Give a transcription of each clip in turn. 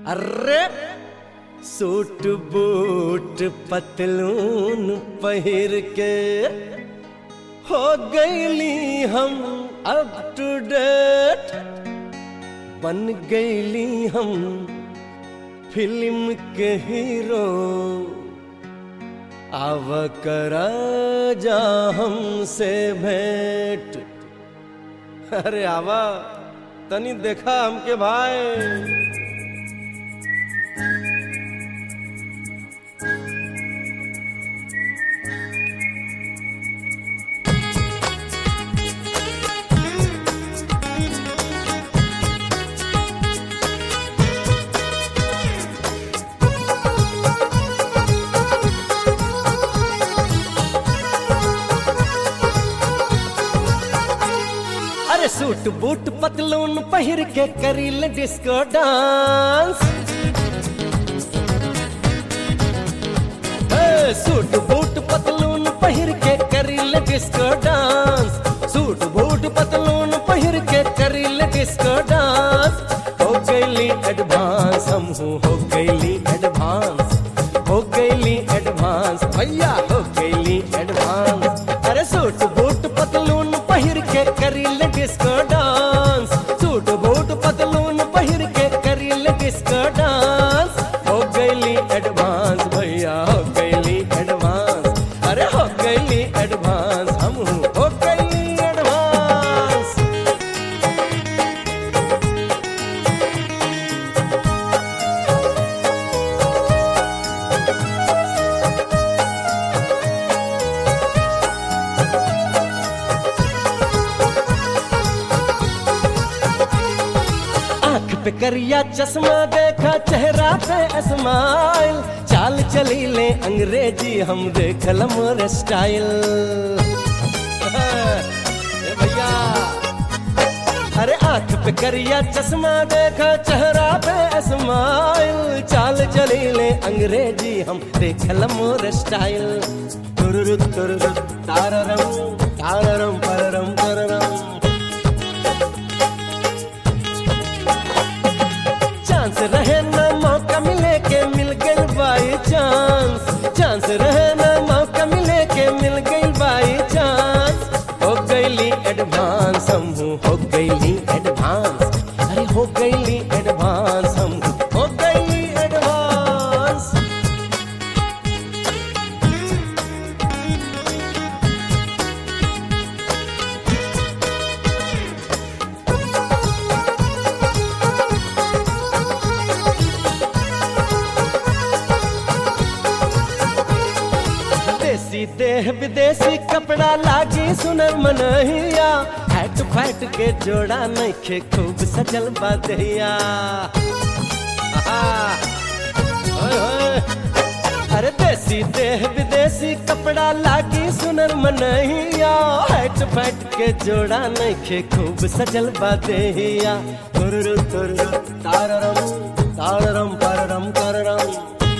अरे suit boot पतलून पहिर के हो गईली हम अप टू डेट बन गईली हम फिल्म के हीरो आव करा जा हमसे भेंट अरे आवा तनी देखा हमके भाई अरे सूट बूट पतलून पहिर के करील डिस्को डांस ए, सूट बूट पतलून पहिर के करील डिस्को डांस सूट बूट पतलून पहिर के करील डिस्को डांस हो गईली एडवांस हम हो गईली एडवांस हो गईली एडवांस भैया हो गईली एडवांस अरे सूट बूट पतलून पहिर के करील डिस्को डांस सूट बूट पतलून पहिर के करील डिस्को डांस हो गईली एडवांस भैया हो गईली एडवांस अरे हो गईली एडवांस हम हो गईली एडवांस आंख पे करिया चश्मा देखा चेहरा पे स्माइल चाल चली ले अंग्रेजी हम देखल मोर स्टाइल ए भैया अरे आंख पे करिया चश्मा देखा चेहरा पे स्माइल चाल चली ले अंग्रेजी हम देखल मोर स्टाइल तुरुरु तुरुरु ताररम ताररम पररम पररम चांस रहे ना मौका मिले के मिल गई बाई चांस चांस रहे ना मौका मिले के मिल गई बाई चांस हो गईली एडवांस हम हो गईली एडवांस अरे हो गईली एडवांस हम हो गईली एडवांस देसी देह विदेशी कपड़ा लागी सुनर मनहिया हैट फैट के जोड़ा नइखे खूब सजल बदहिया अरे देसी देह विदेशी कपड़ा लागी सुनर मनहिया हैट फैट के जोड़ा नइखे खूब सजल बदहिया तुरुरु तुरुरु ताररम ताररम पररम कररम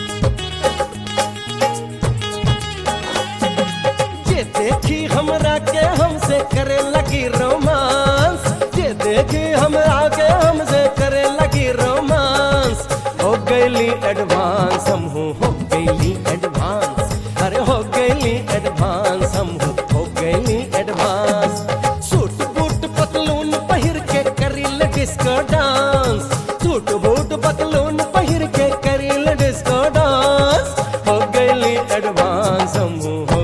जे देखी हमरा के हमसे करे लगी रोमांस जे देखी हमरा के हमसे करे लगी रोमांस हो गईली एडवांस हम हो गईली एडवांस अरे हो गईली एडवांस हम हो गईली एडवांस सूट बूट पतलून पहिर के करील डिस्को डांस सूट बूट पतलून पहिर के करील डिस्को डांस हो गईली एडवांस हम हो